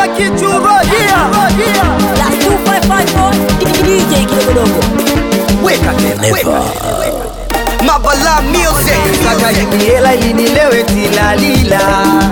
kichurojia Plus 2554 DJ kidogodogo. weka tena weka. Mabala music Saka hela ili nilewe tilalila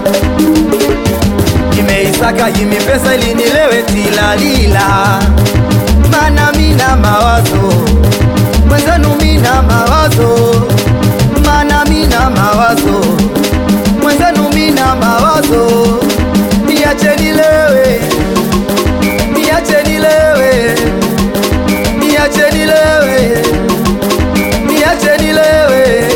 Nimeisaka himi pesa ili nilewe tilalila Mana mina mawazo Mwenzenu mina mawazo Mana mina mawazo Mwenzenu mina mawazo Niache nilewe Niache nilewe Niache nilewe Niache nilewe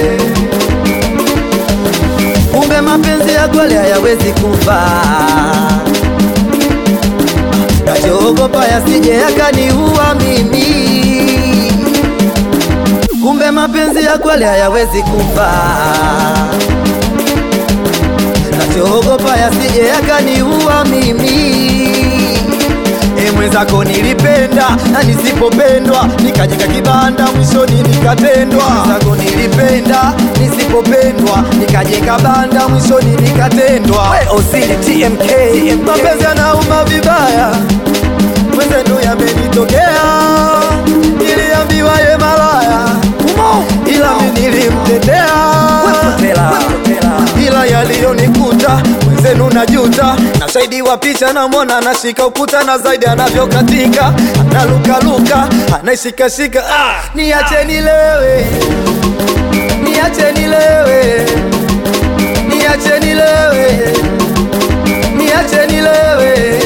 kumbe mapenzi ya kweli hayawezi kufa nachoogopa yasije yakaniua mimi kumbe mapenzi ya kweli hayawezi kufa nachoogopa yasije yakaniua mimi E mwenzako nilipenda na nisipopendwa nikajika kibanda mwishoni nikatendwa. Mwenzako nilipenda nisipopendwa nikajenga banda mwishoni nikatendwa. We Osili TMK, mapenzi yanauma vibaya, mwenzenu yamenitokea, niliambiwa ye malaya ila mi nilimtetea ila yaliyonikuta mwenzenu najuta na shahidi wa picha namwona anashika ukuta na zaidi anavyokatika analukaluka anaishikashika ah, niache nilewe niache nilewe niache nilewe niache nilewe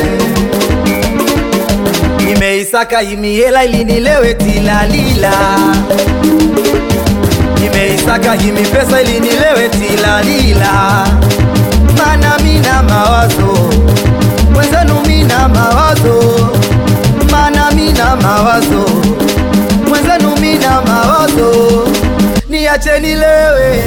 nimeisaka himiela ili nilewe tilalila nimeisaka himi pesa ili nilewe tilalila mana mina mawazo mwenzenu mina mawazo mana mina mawazo mwenzenu mina mawazo niache nilewe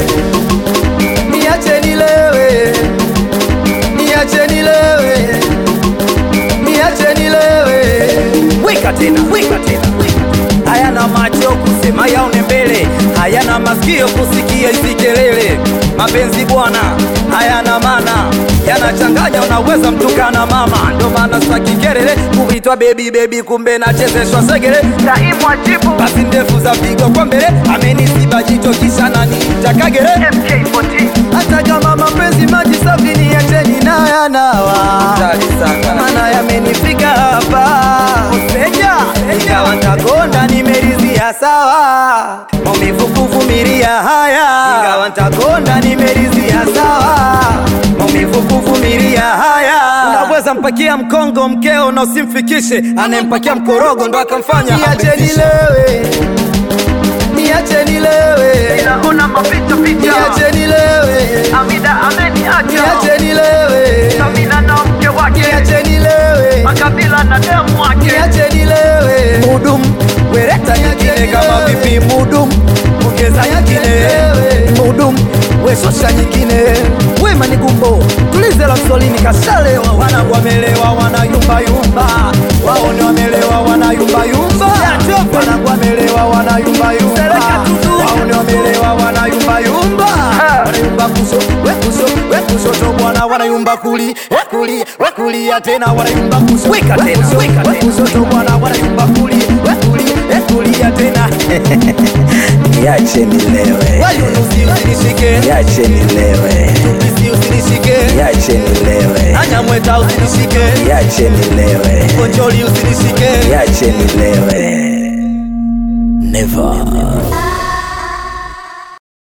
niache nilewe niache nilewe niache nilewe weka tena weka tena hayana macho kusema yaone mbele hayana masikio kusikia hizi kelele mapenzi bwana hayana mana yanachanganya unaweza mtukana mama ndo maana sitaki kelele kuitwa bebi bebi kumbe nachezeshwa segele taimwa jibu basi ndefu za pigo kwa mbele amenisiba jicho kisha naniita kagere hata kama mapenzi maji safi niacheni nayanawa mana yamenifika hapa Seja, ingawa ntakonda nimerizia sawa maumivu kuvumilia haya ingawa ntakonda nimerizia sawa maumivu kuvumilia haya unaweza mpakia mkongo mkeo na usimfikishe anayempakia mkorogo ndo akamfanya niache amefisha. nilewe niache nilewe Una mapicha picha niache nilewe Amida ameniacha niache nilewe Samina na mke wake niache nilewe Makabila na demu wake niache nilewe mudum wereta nyingine kama vipi mudum ongeza nyingine nilewe. mudum weshosha nyingine wema ni gumbo tulize la msolini kashalewa wanangu wamelewa wanayumbayumba waone wamelewa wanayumbayumba wanangu wamelewa wanayumbayumba waone wamelewa wanayumbayumba wanayumba kuso wekusho wekushoto bwana wanayumba kuli wekuli wekulia tena wanayumba kuso weka tena weka tena wekushoto bwana wanayumba kuli wekuli wekulia tena Niache nilewe, wayunusi usinishike niache nilewe, tupisi usinishike niache nilewe, anyamweta usinishike niache nilewe, konjoli usinishike niache nilewe. Never.